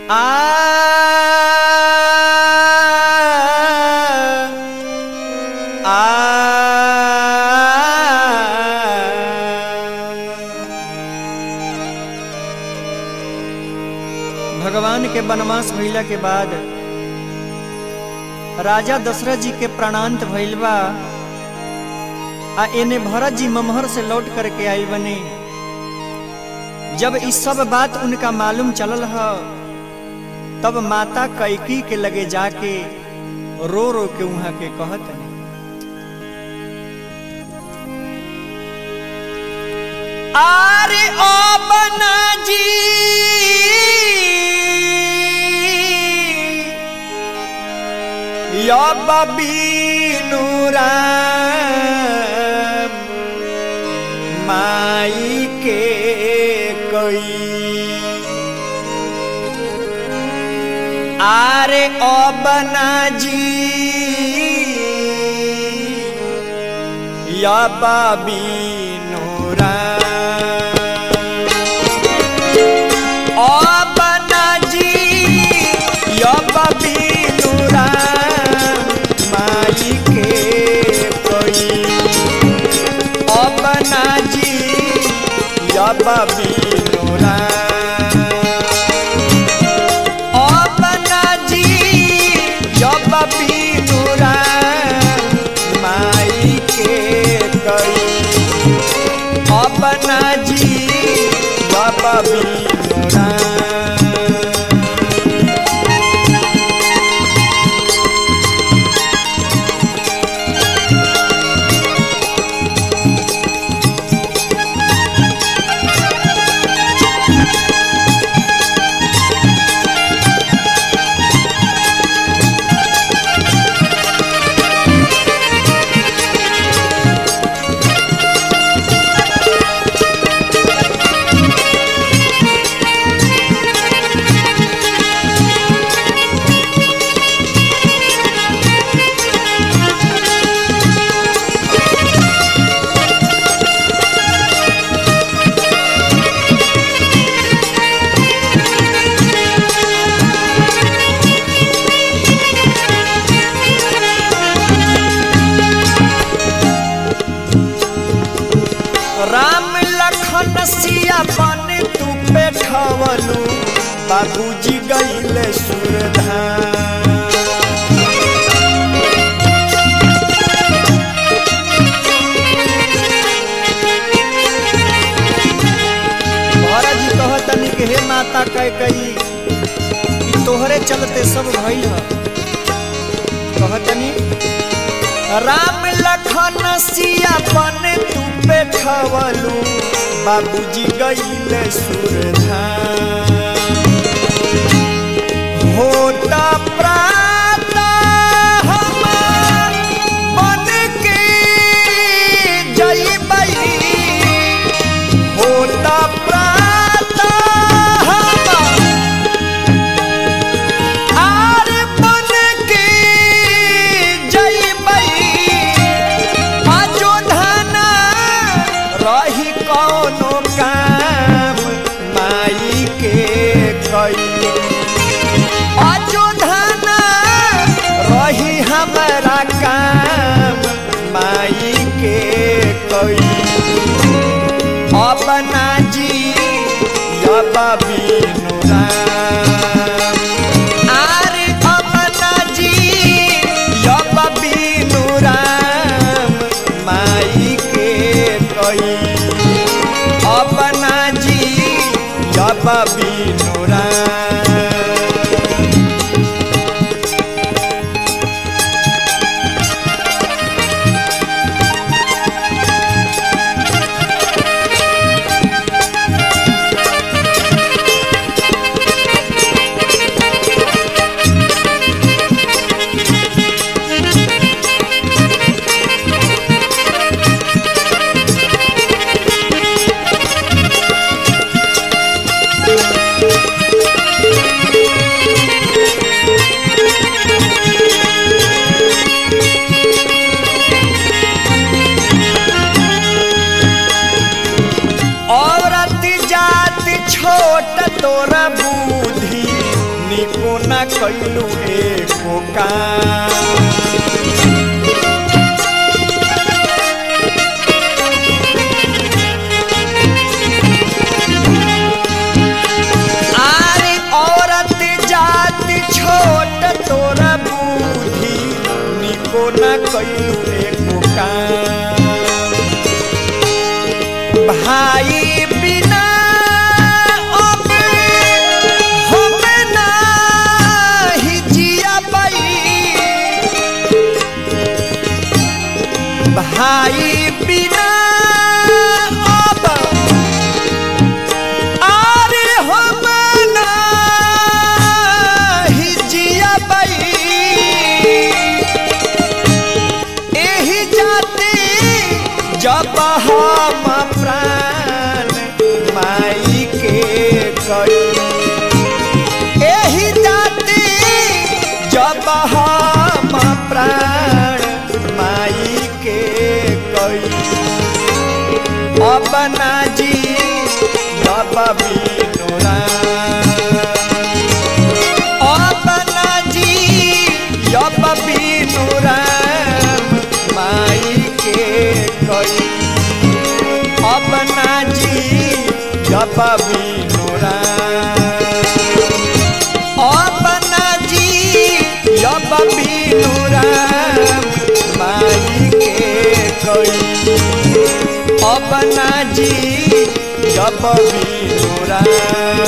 भगवान के वनवास भइला के बाद राजा दशरथ जी के प्राणांत भइल बा आ एने भरत जी ममहर से लौट करके आइल बने जब इस सब बात उनका मालूम चलल ह तब माता कैकी के लगे जाके रो रो के वहां के कहत नहीं आरे ओ बना जी या बबीनु राम माई के कोई आरे ओ बना जी या बबीनु राम ओ बना जी या बबीनु राम माई के कोई ओ बना जी या बबीनु राम ओ बना जी जब बीनु राम माई के कई अपना जी जब बीनु राम राम लखन सिया बन तू बैठवलू बाबूजी गईले सुरधाम भरत जी कहतनी कि हे माता कह कही ई तोहरे चलते सब भइल ह कहतनी राम लखन सिया बन तू बैठवलू बाबूजी गईले सुरधाम होता प्रात हम बन के जइबई होता प्रात हम आर बन के जइबई अयोधना रही कौनो काम माई के निको न कैलू एको काम आरे औरत जात छोट तोरा बुद्धि निको न कैलू एको काम भाई बिना अब हम नाही जिया भाई बिना अब आरे हम नाही जिया एही जाते जब हम प्राण माई के कई एही जाते जब हम प्राण माई के कई अब ना जी जब बिनुरा अब ना जी जब बिनुरा माई के कई अब ना जी जब बिनुरा अब ना जी जब बिनुरा माई के कई अब ना जी जब बिनुरा